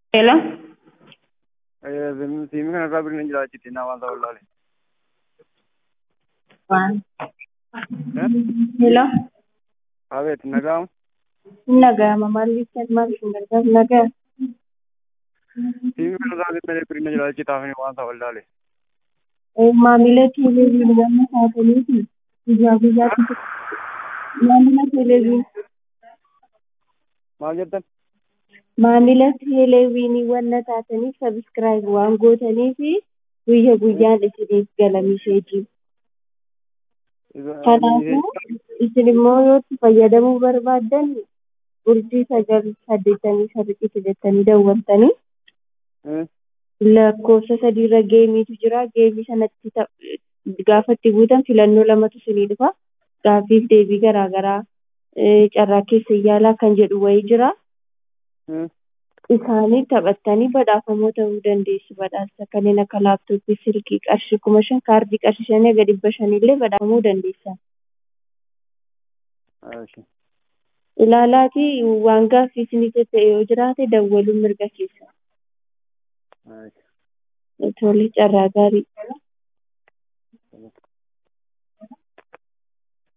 Hello? Siimi kanarraa birrii jira achitti naa waan ta'u laale. Waan. Hello? Abeet nagaamu Nagayama maalli maal isin gargaaru nagaya? siimi kanarraa malee birrii jira achitti haafanii waan ta'u laale. Maamila teeleeviin wanna taataniifi guyyaa guyyaatti maamila teeleeviin Maal jettan? maamila teeleeviinii wanna taataniif sabiskiraayib waan gootaniifi guyya guyyaan isiniif gala misheejii. Kanaafuu isin immoo yoo itti fayyadamuu barbaaddan urjii sagal saddeettamii sadiitti jettanii dawwaltanii lakkoofsa sadiirra geemiitu jira. Geemii sanatti gaafa itti guutan filannoo lamatu isinii dhufa. Gaaffiif deebii garaagaraa carraa keessa yaalaa kan jedhu wayii jira. Isaanii taphattanii badhaafamoo ta'uu dandeessu. Badhaasa kanneen akka laaptooppii, silkii qarshii kuma shan kaardii qarshii shanii hanga dhibba shanillee badhaafamuu dandeessa. Ilaalaatii waan gaaffii isinii ta'e yoo jiraate dawwaluun mirga keessa. Tole carraa gaarii.